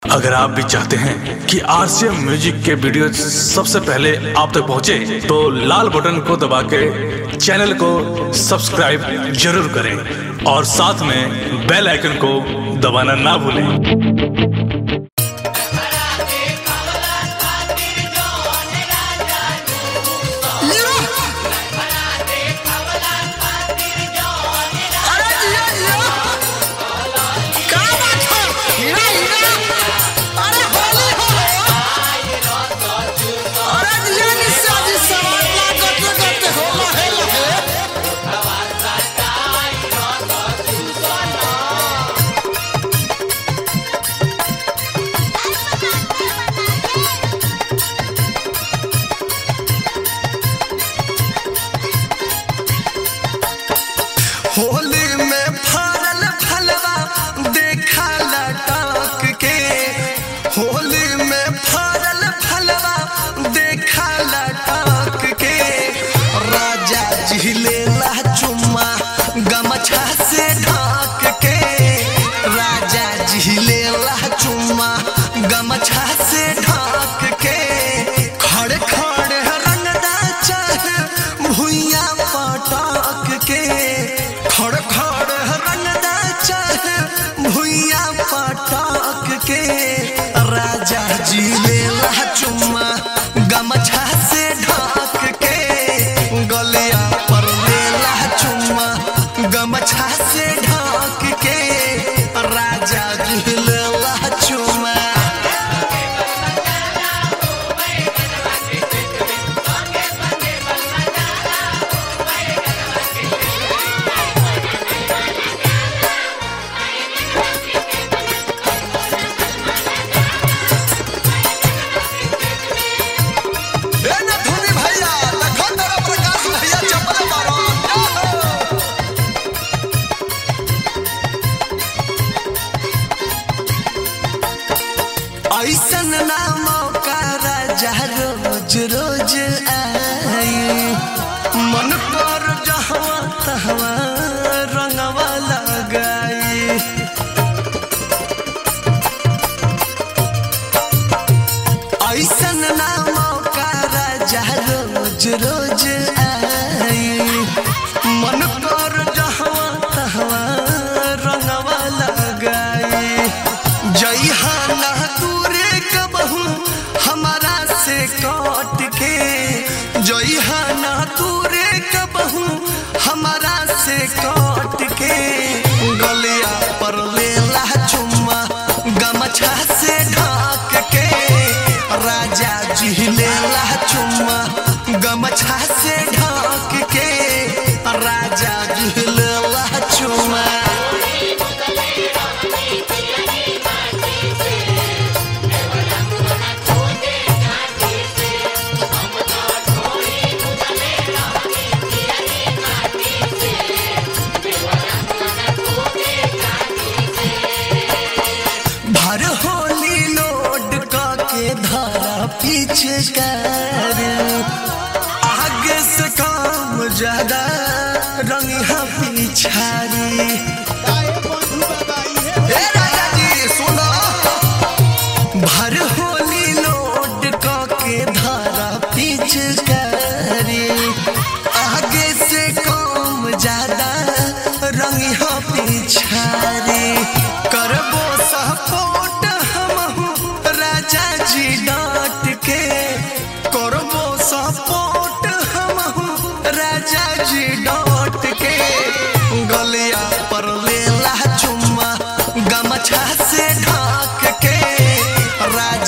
अगर आप भी चाहते हैं कि आरसीएम म्यूजिक के वीडियो सबसे पहले आप तक पहुंचे, तो लाल बटन को दबा के चैनल को सब्सक्राइब जरूर करें और साथ में बेल आइकन को दबाना ना भूलें लीरो अरे जिया जिया क्या बात है हीरा हीरा अरे होली हो अरे जिया निशा जी सवाल ला गते गते हो लहे लहे होली में फरल फलवा देखा लटक के होली में फरल फलवा देखा लटक के राजा जिलेला चुम्मा गमछा से ढक के राजा जिलेला चुम्मा गमछा से ढक के खड़े खड़े रंगदा चाहे भुइया पटक के खड़ खड़ रंगदा चाहे भुइया पटक के राजा जी लेला चुम्मा गमछा से ढक के गलिया पर लेला चुम्मा गमछा से ढक के राजा जी लेला चुम्मा ए ना धोनी भैया देखो तेरा प्रकाश भैया चप्पल मारो ऐसन ना मौका राजा रोज रोज आई मन पर जहवा तहवा रंगवा लगाई ऐसन ना मौका राजा रोज रोज आई मन कर जहवा तहवा रंगवा लगाई जइहा ना दूरे कबहू हमारा से कट के जइहा ना दूरे कबहू हमारा से कट के गलिया पर लेला चुम्मा गमछा से ढक के राजा जी लेला चुम्मा गमछा से ढक के राजा जी लेला चुम्मा भर होली लोड के धारा पीछे कर आगे से काम ज्यादा रंगिया पिछारी ए राजा जी सुनो भर होली लोड के धारा पीछे करी आगे से काम ज्यादा रंगिया पिछारी करबो सपोर्ट हम राजा जी डांट के करबो सपोर्ट हम राजा जी डांट के गलिया पर लेला चुम्मा गमछा से ढक के राजा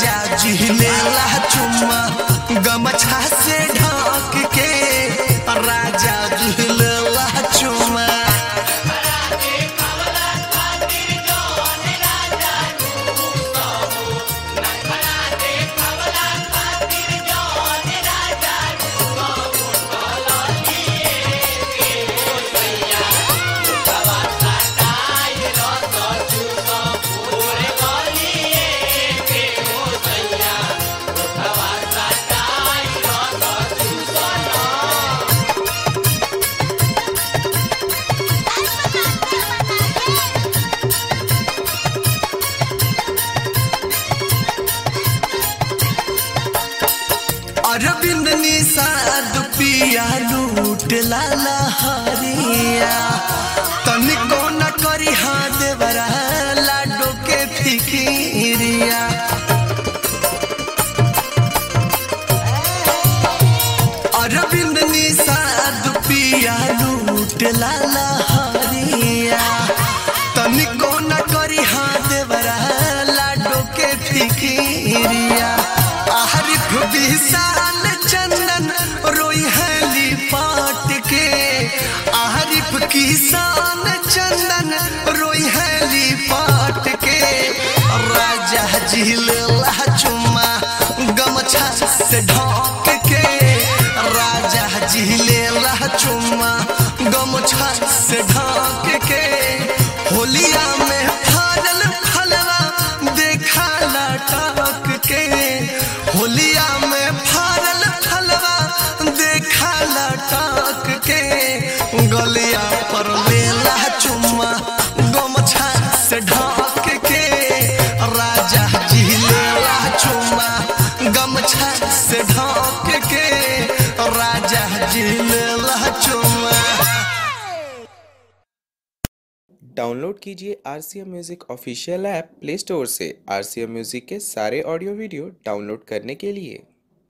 निषाद पिया लूट लाला हरिया तनिको न करी हाँ देवरा लाडो के फिकिरिया अरविंद निषाद पिया लूट लाला हरिया तनिको न करी हाँ देवरा लाडो के फिकिरिया आरिफ विशाल चंदन रोई हली पाट के आरिफ किसान चंदन रोई हली पाट के राजा झील चुम्मा गमछा से ढोक के राजा झीले चुम्मा गमछा से ढाक के होलिया में फाड़ल फलवा देखा लटक के होलिया में फाड़ल फलवा देखा लटक के गलिया पर लेला चुम्मा गमछा से ढाक के राजा जी लेला चुम्मा गमछा से ढाक के राजा जी लेला चुम्मा डाउनलोड कीजिए R C M music official app Play Store से आर सी एम म्यूज़िक के सारे ऑडियो वीडियो डाउनलोड करने के लिए